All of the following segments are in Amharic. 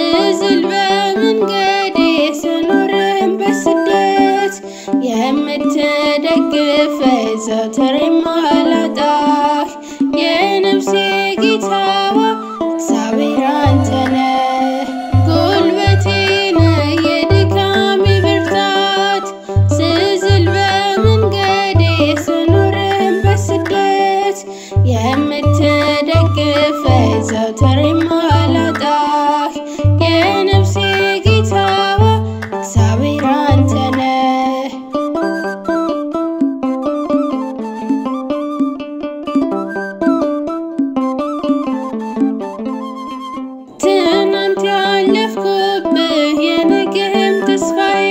ስዝል በመንገዴ ስኖርም በስደት የምትደግፈኝ ዘወትር የማላጣህ የነፍሴ ጌታዋ እግዚአብሔር አንተ ነህ። ጉልበቴ ነህ የድካሜ ብርታት ስዝል በመንገዴ ስኖርም በስደት የምትደግፈኝ ዘወትር የማላጣህ የነፍሴ ጌታዋ እግዚአብሔር አንተ ነህ። ትናንት ያለፍኩብህ የነገም ተስፋዬ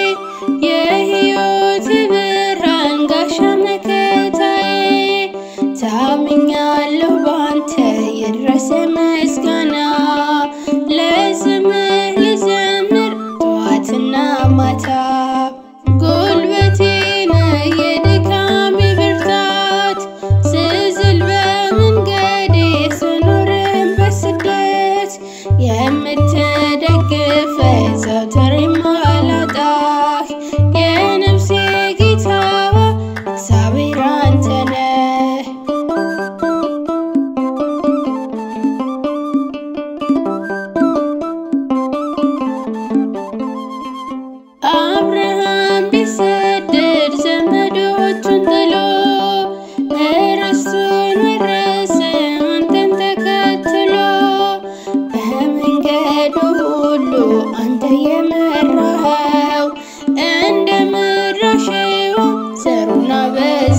የሕይወት ብርሃን ጋሻ መከታዬ ታምኛለሁ ባንተ የድረሰ ምስጋና ለስምህ ልዘምር ጠዋትና ማታ ጉልበቴ ነህ የድካሜ ብርታት ስዝል በመንገዴ ስኖርም በስደት የምትደግፈኝ ዘወትር የማላጣህ የነፍሴ ጌታዋ እግዚአብሔር አንተ ነህ። አብርሃም ቢሰደድ ዘመዶቹን ጥሎ ርስቱን ወረሰ አንተን ተከትሎ በመንገዱ ሁሉ አንተ የመራኸው እንደ ምድር አሸዋ ዘሩን አበዛ